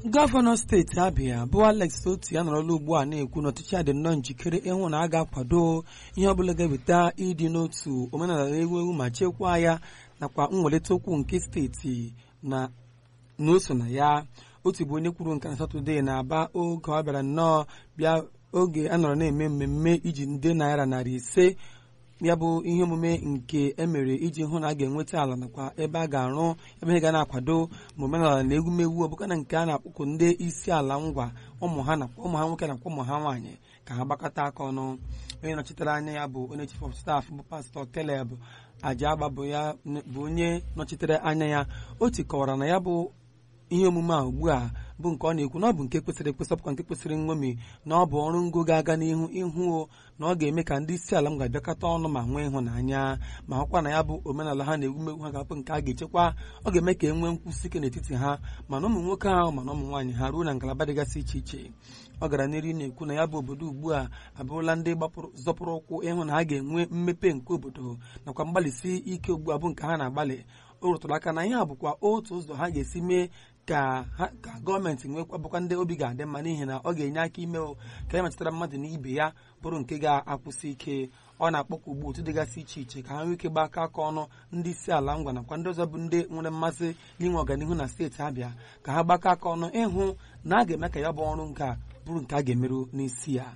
gọvanọ steeti abịa bụ alex oti anọrọla ugbu a na-ekwu na ọchịchị a dị nnọọ njikere ịhụ na a ga-akwado ihe ọbụla ga-eweta ịdị n'otu omenala ewu ewu ma chekwaa ya nakwa mwelite okwu nke steeti na n'oso na ya otu bụ onye kwuru nke na satọde na-aba oge ọ bịara nnọọ bịa oge a nọrọ na-eme mmemme iji nde naira narị ise ya bụ ihe omume nke emere iji hụ na a ga-enweta ala nakwa ebe a ga-arụ ebe ihe ga na-akwado ma omenala na egwumewu ọbụka na nke a na-akpọkụ ndị isi ala ngwa ụmụ ha nakwa ụmụ ha nwoke nakwa ụmụ ha nwaanyị ka ha gbakọta aka ọnụ onye nọchitere anya ya bụ onye chief of staff bụ pastọ Caleb Ajagba bụ ya bụ onye nọchitere anya ya o tikọwara na ya bụ ihe omume a ugbu a bụ nke ọ na-ekwu na ọ bụ nke kwesịrị ekwesị ọbụkwa nke kwesịrị nṅomi na ọ bụ ọrụ ngo ga-aga n'ihu ịhụ na ọ ga-eme ka ndị isi ala m ga-abịakọta ọnụ ma nwee ịhụnanya ma hụkwa na ya bụ omenala ha na egwumegwu ha ga-abụ nke a ga-echekwa ọ ga-eme ka e nwee nkwụsị ike n'etiti ha mana ụmụ nwoke ahụ mana ụmụ nwaanyị ha ruo na ngalaba dịgasị iche iche ọ gara n'iru na-ekwu na ya bụ obodo ugbu a abụrụla ndị zọpụrụ ụkwụ ịhụ na ha ga-enwe mmepe nke obodo nakwa mgbalịsi ike ugbu a bụ nke ha na-agbalị o rụtụrụ aka na ihe a bụkwa otu ụzọ ha ga-esi mee ka ka gọọmenti nwekwa bụkwa ndị obi ga-adị mma n'ihi na ọ ga-enye aka ime ka e metụtara mmadụ na ibe ya bụrụ nke ga-akwụsị ike ọ na-akpọkwa ugbu otu dịgasị iche iche ka ha nwee ike gba aka aka ọnụ ndị isi ala ngwa nakwa ndị ọzọ bụ ndị nwere mmasị n'inwe ọganihu na steeti Abịa ka ha gbakọ aka ọnụ ịhụ na a ga-eme ka ya bụ ọrụ nke a bụrụ nke a ga-emerụ n'isi ya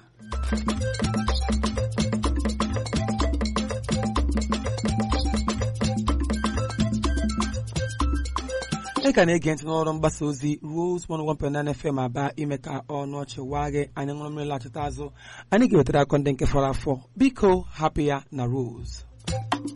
ị ka na-ege ntị n'ọrụ mgbasa ozi Rose 101.9 FM aba ime ka ọnụ ọchị waa gị anyị ṅụrụ mmiri lachịta azụ anyị ga-ewetara akọ ndị nke fọrọ afọ biko hapụ ya na Rose